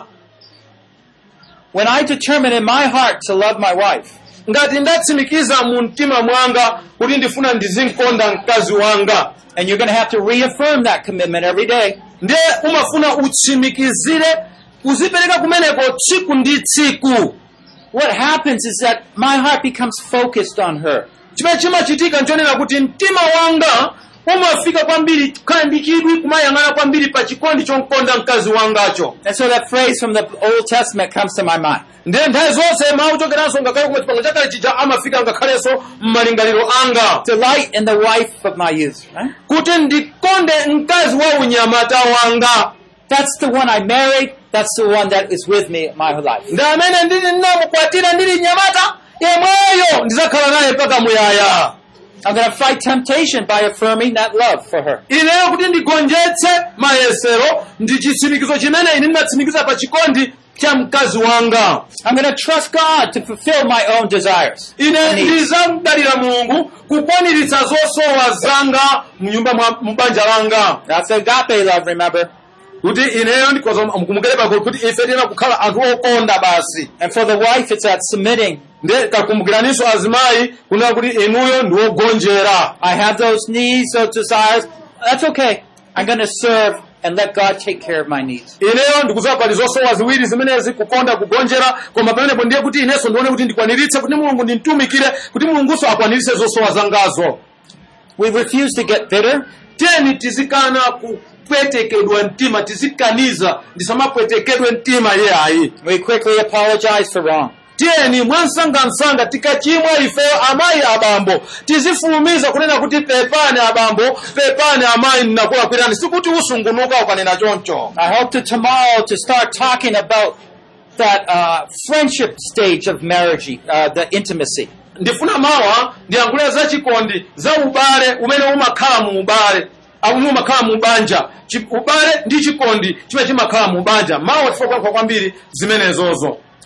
Speaker 3: When I determine in my heart to love my wife,
Speaker 2: ngati ndatsimikiza mu mtima mwanga kuti ndifuna ndizimkonda mkazi wanga
Speaker 3: and you're going to have to reaffirm that commitment every day,
Speaker 2: ndiye umafuna utsimikizire kuzipereka kumeneko tsiku ndi tsiku
Speaker 3: what happens is that my heart becomes focused on her.
Speaker 2: chimene chimachitika nchonena kuti mtima wanga umafika kwambiri kukhala ndi chidwi kumayang'ana kwambiri pa chikondi chomkonda mkazi wangacho
Speaker 3: And so that phrase from the Old Testament comes to my mind.
Speaker 2: ndiye nthawi zonse mawu chokeranso ngakhale kumwe chipangano chakale chija amafika ngakhalenso m'malingaliro anga
Speaker 3: Delight in the wife of my youth. Right?
Speaker 2: kuti ndikonde mkazi wa unyamata wanga
Speaker 3: That's the one I married. That's the one that is with me my whole life.
Speaker 2: ndi amene ndili namukwatira ndili nyamata yemweyo ndizakhala naye mpaka muyaya
Speaker 3: I'm going to fight temptation by affirming that love for her.
Speaker 2: ineyo kuti ndigonjetse mayesero ndi chitsimikizo chimene ine ndimatsimikiza pa chikondi cha mkazi wanga
Speaker 3: I'm going to trust God to fulfill my own desires.
Speaker 2: ine
Speaker 3: and needs.
Speaker 2: ndizamdalira mulungu kukwaniritsa zosowa zanga mnyumba mwa mbanja langa
Speaker 3: That's agape love, remember.
Speaker 2: kuti ineyo ndikoza mkumukere pakulu kuti ife tiyena kukhala anthu okonda basi
Speaker 3: And for the wife, it's that submitting.
Speaker 2: ndiye takumbukiraninso azimayi kunena kuti inuyo ndi wogonjera
Speaker 3: I have those needs, those desires. That's okay. I'm going to serve and let God take care of my needs.
Speaker 2: ineyo ndikuziwa pali zosowa ziwiri zimenezi kukonda kugonjera koma pamenepo ndiye kuti inenso ndione kuti ndikwaniritse kuti mulungu ndimtumikire kuti mulungunso akwaniritse zosowa zangazo
Speaker 3: We refuse to get bitter.
Speaker 2: tiyeni tizikana kupwetekedwa mtima tizikaniza ndisamapwetekedwe mtima ye ayi
Speaker 3: We quickly apologize for wrong.
Speaker 2: tiyeni mwansangamsanga tikachimwa ifeyo amayi abambo tizifulumiza kunena kuti pepani abambo pepani amayi nnakulakwirani sikuti usungunuka ukanena choncho
Speaker 3: I hope to tomorrow to start talking about that uh, friendship stage of marriage, uh, the intimacy.
Speaker 2: ndifuna mawa ndiyankhule za chikondi za ubale umene umakhala mu ubale umene umakhala mu banja Chi- ubale ndi chikondi chimene chimakhala mu banja mawa tifuna kuyankha kwambiri zimenezozo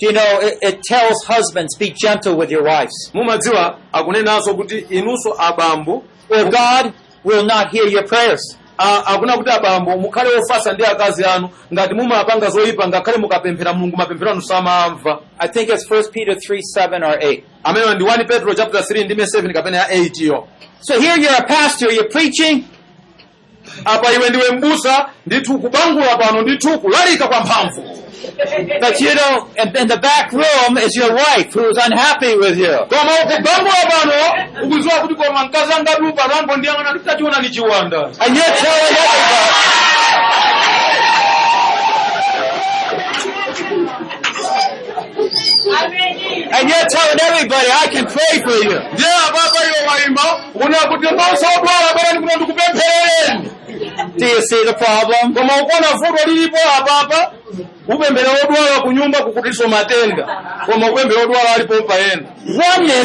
Speaker 3: Do you know, it, it tells husbands, be gentle with your wives.
Speaker 2: mumadziwa akunenanso kuti inunso abambo
Speaker 3: Or God will not hear your prayers.
Speaker 2: a- akuna kuti abambo mukhale ofasa ndi akazi anu ngati mumapanga zoyipa ngakhale mukapemphera mulungu mapemphero anu samamva
Speaker 3: I think it's 1 Peter 3, 7 or 8.
Speaker 2: amene ndi 1 petro chapter 3 ndime 7 kapena ya 8 yo
Speaker 3: So here you're a pastor, you're preaching,
Speaker 2: apa iwe ndiwe mbusa ndithu kubangula pano ndithu kulalika kwa mphamvu
Speaker 3: but you know, in, in the back room is your wife who's unhappy with you.
Speaker 2: koma ukubangula pano ukuziwa kuti koma mkazi angati pano angondiyang'ana titachiona ni chiwanda
Speaker 3: And you're telling everybody. And you're telling everybody, I can pray for you.
Speaker 2: ndiye apapa iwe wayimba ukunena kuti nosodwala pera ndikuti ndikupempherereni
Speaker 3: Do you see the problem?
Speaker 2: koma ukuona vuto lilipo apapa upembere odwala ku nyumba kukutiso matenda koma upembere odwala alipo payena
Speaker 3: Oneness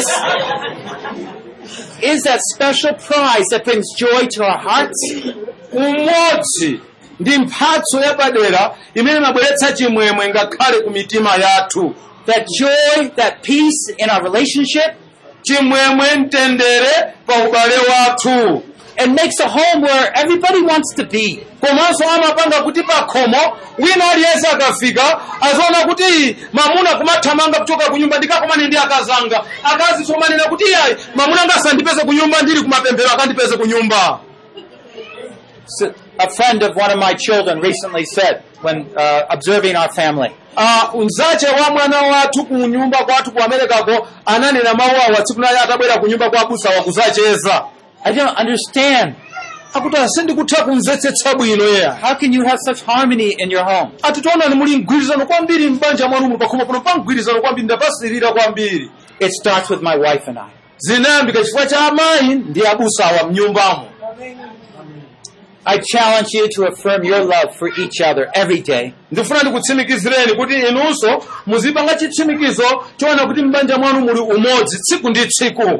Speaker 3: is that special prize that brings joy to our hearts.
Speaker 2: umodzi ndi mphatso yapadera imene imabweretsa chimwemwe ngakhale ku mitima yathu
Speaker 3: That joy, that peace in our relationship,
Speaker 2: chimwemwe mtendere pa ubale wathu
Speaker 3: and makes a home where everybody wants to be.
Speaker 2: komanso amapanga kuti pakhomo wina aliyense akafika aziona kuti mamuna kumathamanga kuchoka ku nyumba ndikakomane ndi akazanga akazi somanena kuti iyayi mamuna ngasandipeze ku nyumba ndili kumapemphero akandipeze ku nyumba
Speaker 3: So, a friend of one of my children recently said, when uh, observing our family,
Speaker 2: Ah, unzache wa mwana wathu ku nyumba kwathu ku amerikako ananena mawu awa tsiku naye atabwera ku nyumba kwa abusa wakuzacheza
Speaker 3: I don't understand.
Speaker 2: akuti sindikutha kumvetsetsa bwino yeya
Speaker 3: How can you have such harmony in your home?
Speaker 2: atitaonani muli mgwirizano kwambiri m'banja mwanumu pakhomo pano pa mgwirizano kwambiri ndapasirira kwambiri
Speaker 3: It starts with my wife and I.
Speaker 2: zinayambika chifukwa cha amayi ndi abusa awa mnyumbamo
Speaker 3: I challenge you to affirm your love for each other every day.
Speaker 2: ndifuna ndikutsimikizireni kuti inunso muzipanga chitsimikizo choona kuti m'banja mwanu muli umodzi tsiku ndi tsiku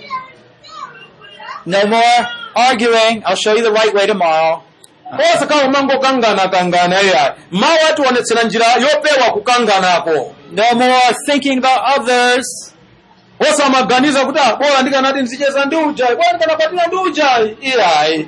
Speaker 3: No more arguing. I'll show you the right way tomorrow.
Speaker 2: osakhala umangokangana-kangana iyayi mawu ationetsera njira yopewa kukanganako
Speaker 3: No more thinking about others.
Speaker 2: osamaganiza kuti ah, bora ndikanati ndizicheza ndi ujayi bora ndikanakwatira ndi ujayi iyayi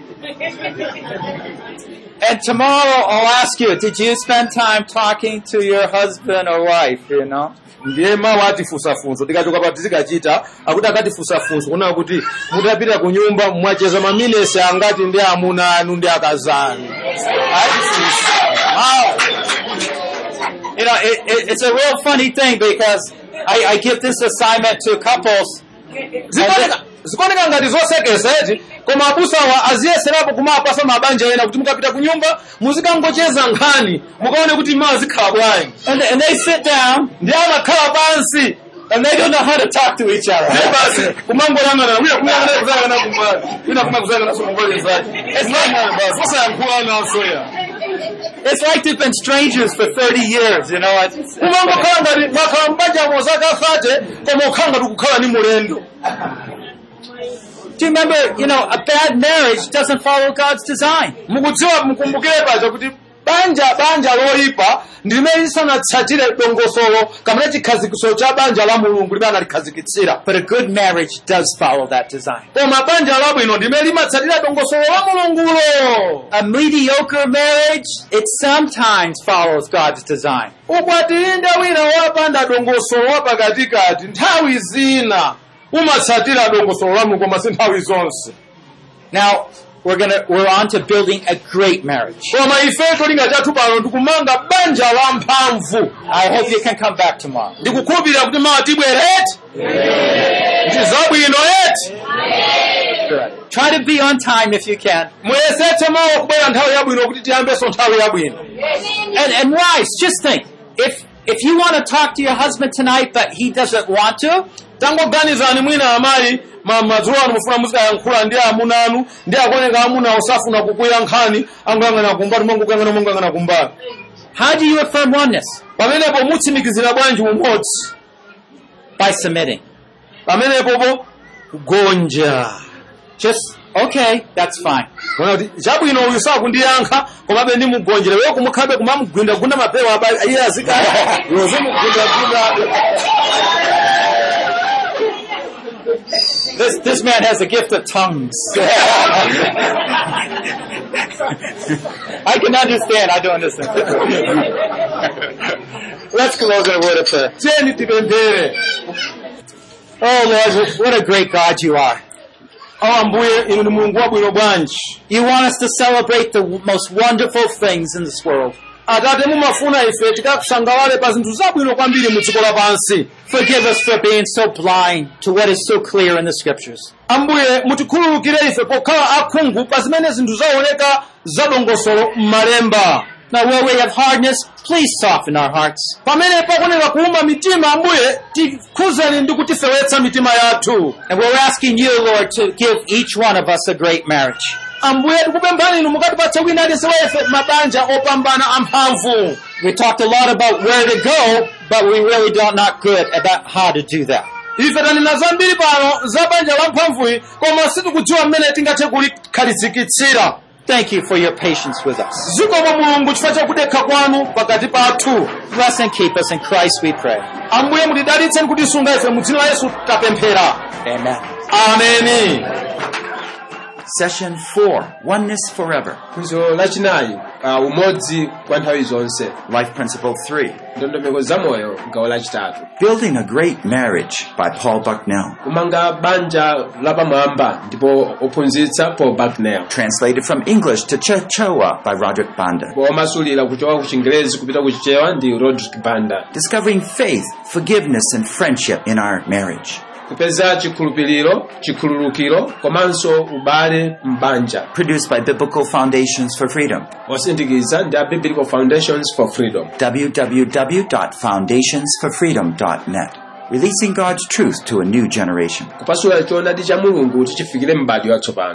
Speaker 3: And tomorrow I'll ask you, did you spend time talking to your husband or wife, you know?
Speaker 2: ndiye mawu atifunsafunso tikachoka pa tizikachita akuti akatifunsafunso kunena kuti mutapita ku nyumba mwacheza maminesi angati ndi amuna anu ndi akazanu atifunsa mawu
Speaker 3: You know, it, it, it's a real funny thing because I, I give this assignment to couples
Speaker 2: Zikuoneka- zikuoneka ngati zosekesa eti koma abusawa aziyeserapo kumapasa mabanja ena kuti mukapita ku nyumba muzikangocheza nkhani mukaone kuti mawu zikhala bwanji
Speaker 3: and, and they sit down
Speaker 2: ndi amakhala pansi
Speaker 3: and they don't know how to talk to each
Speaker 2: ndiye
Speaker 3: other.
Speaker 2: basi kumangoyang'ana wina kuyang'ana kuzayang'ana kumbali wina kuma kuzayang'ana kumbali zake usayankhula naso ya
Speaker 3: It's like they've been strangers for 30 years, you know. It's, it's
Speaker 2: kumangokhala ngati mwakhala mbajamo zaka afate koma ukhala ngati ukukhala ni mulendo
Speaker 3: Do you remember, you know, a bad marriage doesn't follow God's design.
Speaker 2: mukudziwa mukumbukire paja kuti banja banja loyipa ndi limene lisanatsatire dongosolo kapena chikhazikitso cha banja la mulungu limene analikhazikitsira
Speaker 3: But a good marriage does follow that design.
Speaker 2: koma banja labwino ndimene limatsatira dongosolo la mulungulo
Speaker 3: A mediocre marriage, it sometimes follows God's design.
Speaker 2: ukwatinde wina wapanda dongosolo wapakatikati nthawi zina umatsatira dongosolo la mulungu koma si nthawi zonse
Speaker 3: Now, we're gonna, we're on to building a great marriage.
Speaker 2: koma ife cholinga chathu pano ndikumanga banja la mphamvu
Speaker 3: I hope you can come back tomorrow.
Speaker 2: ndikukhulupirira kuti mawa tibwere eti ndi zabwino eti
Speaker 3: Good. Try to be on time if you can.
Speaker 2: muyesetse mawa kubwera nthawi yabwino kuti tiyambenso nthawi yabwino
Speaker 3: And, and wives, just think, if, if you want to talk to your husband tonight, but he doesn't want to,
Speaker 2: tangoganizani mwina amayi ma- madzulo anu mufuna muzikayankhula ndi amuna anu ndi akuoneka amuna osafuna kukuyankhani anguyang'ana kumbali mangokuyang'ana manguyang'ana kumbali
Speaker 3: how do you affirm oneness?
Speaker 2: pamenepo mutsimikizira bwanji umodzi
Speaker 3: By submitting.
Speaker 2: pamenepopo kugonja
Speaker 3: Just Okay, that's fine.
Speaker 2: Ona kuti chabwino uyu sakundiyankha komabe ndimugonjera wewe kumukhabe kumamugwindagunda mapewa abali iye azikaya yoze mugwindagunda
Speaker 3: This, this man has a gift of tongues. I can understand. I don't understand. Let's close in a word of prayer.
Speaker 2: tiyeni tipemphere
Speaker 3: Oh Lord, what a great God you are.
Speaker 2: awa ambuye inu ni mulungu wabwino bwanji
Speaker 3: You want us to celebrate the most wonderful things in this world.
Speaker 2: atate mumafuna ife tikakusangalale pa zinthu zabwino kwambiri mu dziko lapansi
Speaker 3: Forgive us for being so blind to what is so clear in the scriptures.
Speaker 2: ambuye mutikhululukire ife pokhala akhungu pa zimene zinthu zaoneka zadongosolo m'malemba
Speaker 3: Now where we have hardness, please soften our hearts.
Speaker 2: pamene pakoneka kuuma mitima ambuye tikhuzeni ndi kutifewetsa mitima yathu
Speaker 3: And we're asking you, Lord, to give each one of us a great marriage.
Speaker 2: ambuye tikupemphani inu mukatipatse wina aliyense wa ife mabanja opambana amphamvu
Speaker 3: We talked a lot about where to go, but we really don't not good about how to do that.
Speaker 2: ife tanena zambiri pano za banja la mphamvuyi koma sitikudziwa mmene tingathe kulikhalizikitsira
Speaker 3: Thank you for your patience with us.
Speaker 2: zikomo mulungu chifukwa chakudekha kwanu pakati pathu
Speaker 3: Bless and keep us in Christ we pray.
Speaker 2: ambuye mutidalitseni kutisunga ife mu dzina la yesu tapemphera
Speaker 3: Amen.
Speaker 2: ameni
Speaker 1: Session 4 Oneness Forever.
Speaker 5: phunziro lachinayi uh, umodzi kwa nthawi zonse
Speaker 1: Life Principle 3
Speaker 5: ndondomeko zamoyo gawo lachitatu
Speaker 1: Building a Great Marriage by Paul Bucknell.
Speaker 5: kumanga banja lapamwamba ndipo ophunzitsa paul bucknell
Speaker 1: Translated from English to Chichewa by Roderick Banda.
Speaker 5: womasulira kuchoka ku chingerezi kupita ku chichewa ndi rodrick banda
Speaker 1: Discovering faith, forgiveness, and friendship in our marriage.
Speaker 5: kupeza chikhulupiriro chikhululukiro komanso ubale m'banja
Speaker 1: Produced by Biblical Foundations for Freedom.
Speaker 5: osindikiza ndi a biblical foundations for freedom
Speaker 1: www.foundationsforfreedom.net. Releasing God's truth to a new generation.
Speaker 5: kupasula choonadi cha mulungu kuti chifikire m'bado watsopano